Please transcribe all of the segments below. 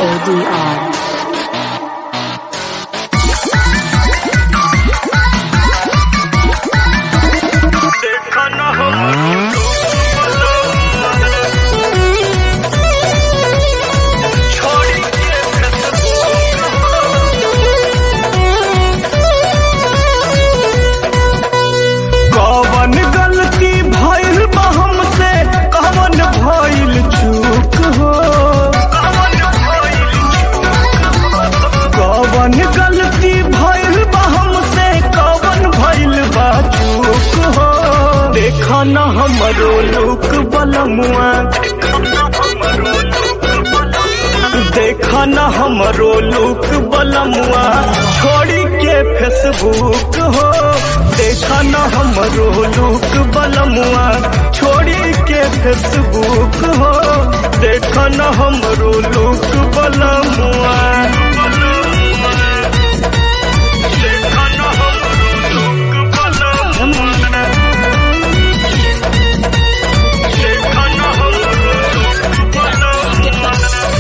ADR. कवन गलती भइल बा हमसे कवन भइल चूक हो कवन गलती भइल बा हमसे कवन भइल बा चूक हो देखा न हमरो लुक बलमुआ देखा न हमरो लुक बलमुआ छोड़ी के फेसबुक हो देखा न हमरो लुक बलमुआ छोड़ी के फेसबुक हो देखा न हमरो लुक बलमुआ देखा न हमरो लुक बलमुआ देखा न हमरो लुक बलमुआ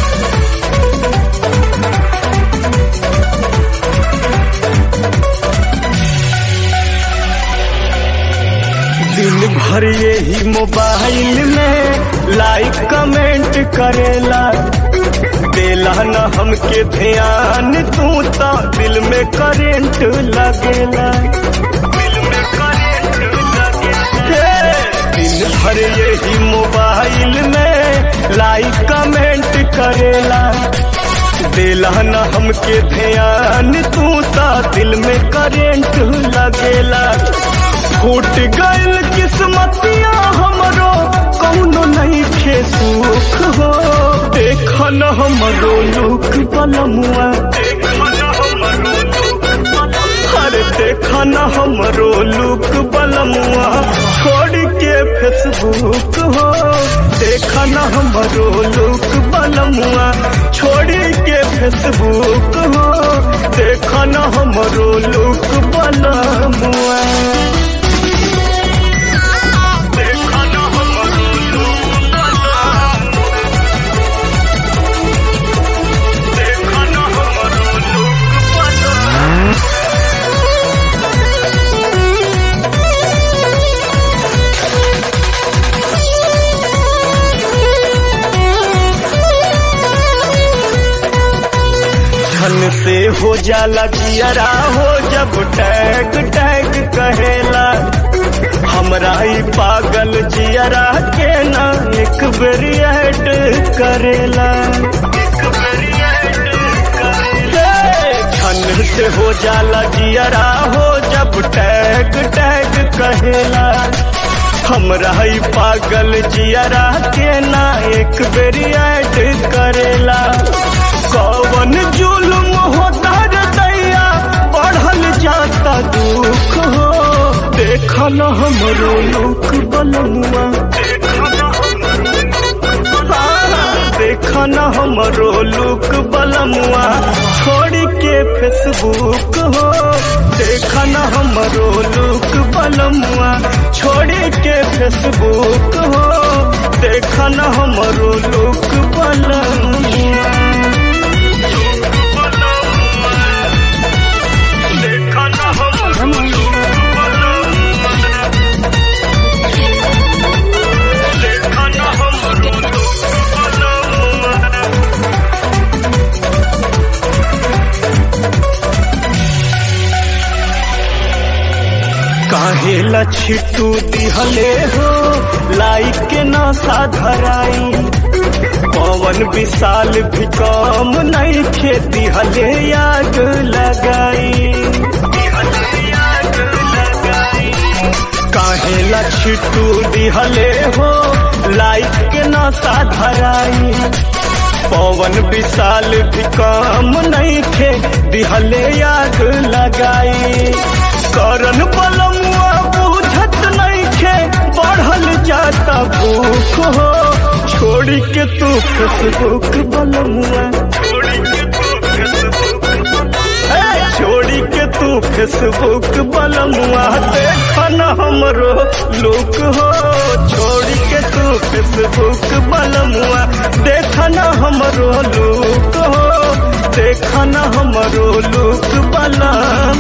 दिन भर यही मोबाइल में लाइक कमेंट करेला देला न हमके ध्यान तू तो दिल में करेंट लगेला दिल में करेंट लगेला दिन भर यही मोबाइल में लाइक कमेंट करेला देला न हमके ध्यान तू तो दिल में करेंट लगेला फूट गइल किस्मतिया हमरो कौनो नहीं खे सुख हो देख न हमरो लुक बलमुआ अरे देख न हमरो लुक बलमुआ छोड़ के फेसबुक हो देख न हमरो लुक बलमुआ छोड़ के फेसबुक हो देख न हमरो लुक बलमुआ देखा न हमरो लुक बलमुआ देखा न हमरो लुक बलमुआ धन से हो जाला जियरा हो जब टैग टैग कहेला हमरा ही पागल जियरा के ना एक बेर ऐड करेला धन से हो जाला जियरा हो जब टैग टैग कहेला हमरा ही पागल जियरा के ना एक बेर ऐड करेला कवन जुल्म होता रे दैया बढ़ल जाता दुख हो देखल हमरो लुक बलमुआ देखन हमरो लुक बलमुआ छोड़ के फेसबुक हो देखन हमरो लुक बलमुआ छोड़ के फेसबुक हो देखन हमरो लुक बलमुआ देखन हमरो लुक बलमुआ देखन हमरो लुक बलमुआ काहे लछिटू दिहले हो लाइक के नशा धराई पवन विशाल भी कम नहीं खेती हले याद लगाई काहे लछिटू दिहले हो लाइक के नशा धराई पवन विशाल भी कम नहीं खे दिहले याद लगाई करन बलमुआ बुझत नहीं खे बढ़ल जाता भूख हो छोड़ के तू फेसबुक बलमुआ ए, छोड़ी के तू फेसबुक बलमुआ देखन हमरो लुक हो छोड़ी के तू फेसबुक बलमुआ देखना हमरो लुक हो देखना हमरो लुक बलमुआ